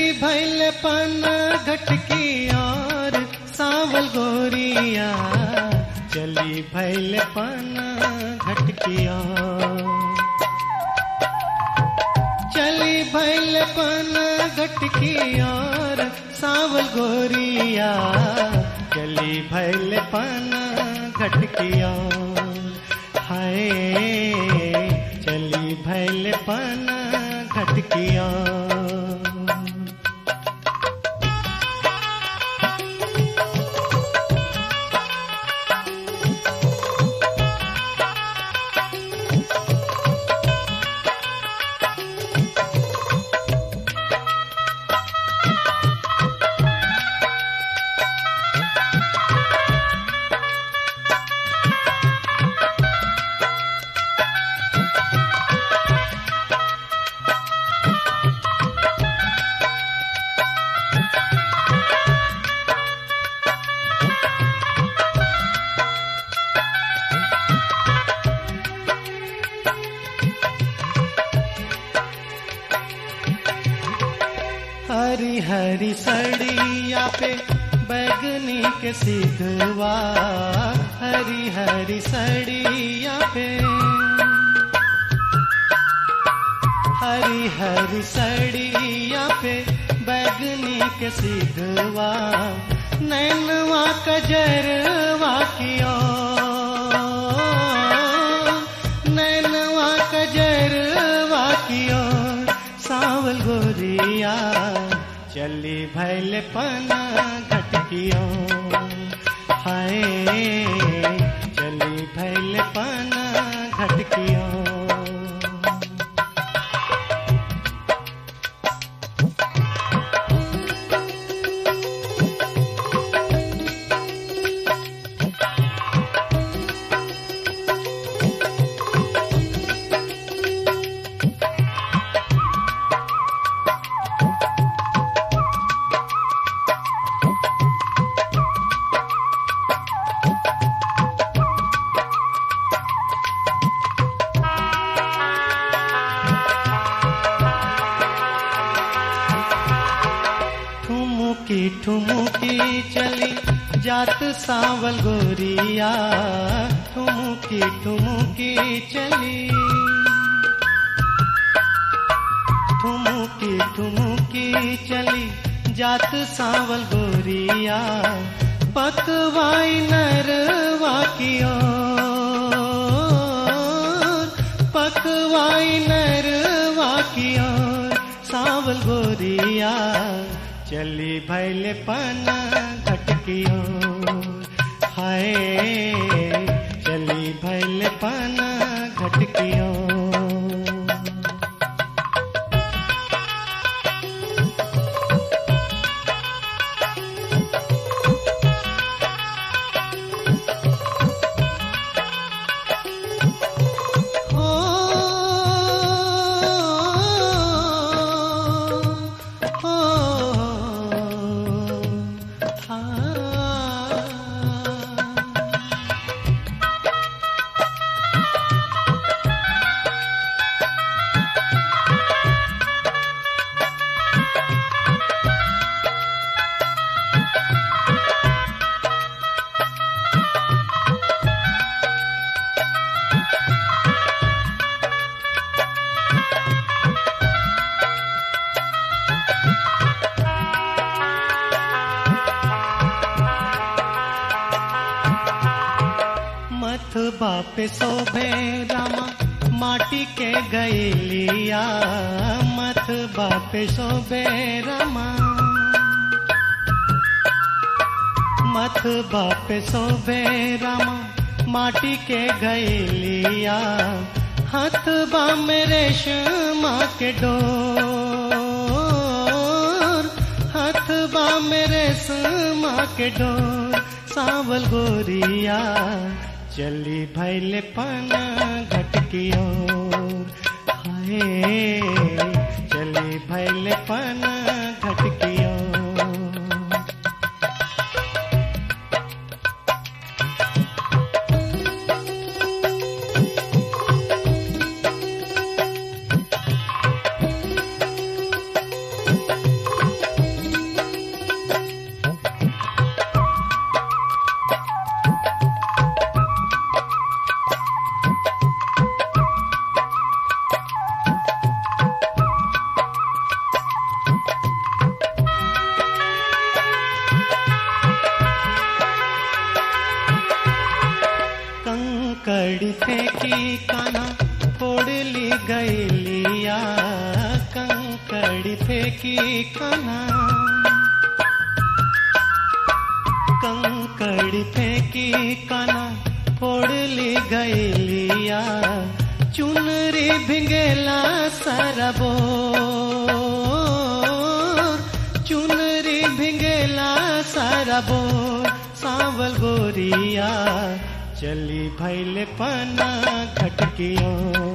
चली भैल पन घटकी और सावल गोरिया चली भैल पन घटकी और चली भैल पन घटकी और सावल गोरिया चली भैल पन घटकी और हाय चली भैल पन घटकी और हरी हरी सड़िया पे बैगनी के सिधवा हरी हरी सड़िया पे हरी हरी सड़िया पे बैगनी के सिधवा नैनवा कजरवा कियो नैनवा कजरवा कियो सावल गोरिया चली भैल पना घटकियो हाय चली भैल पना घटकियो ठुमुकी ठुमुकी चली जात सावल गोरिया ठुमुकी ठुमुकी चली ठुमुकी ठुमुकी चली जात सावल गोरिया पकवाई नरवा कियो पकवाई नरवा कियो सावल गोरिया चली भैल पना घटकियो हाय चली भैल पना घटकियो हो हो हाँ मथ बाप शोभे रामा माटी के गैलिया मथ बाप शोभे रामा मथ बाप शोभे रामा माटी के गैलिया हाथ बा मेरे श्यामा के डोर हाथ बा मेरे श्यामा के डोर सावल गोरिया चली भैले पना घटकियो हाय चली भैले पना घटकियो फेंकी कना कंकड़ फेंकी कना फोड़ ली गैलिया चुनरी भिंगेला सरबो चुनरी भिंगेला सरबो सांवल गोरिया चली भैले पना खटकियो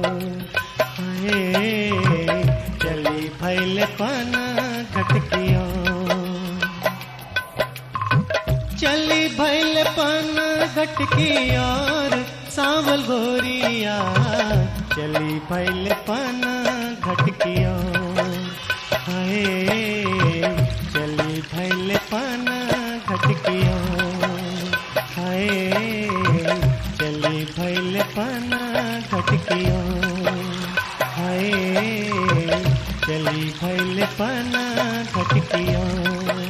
हाय चली भैले पना खटकियो चली भैल पन घटकी और सांवल गोरिया चली भैल पन घटकी और हाय चली भैल पन घटकी और हाय चली भैल पन घटकी और हाय चली भैल पन घटकी और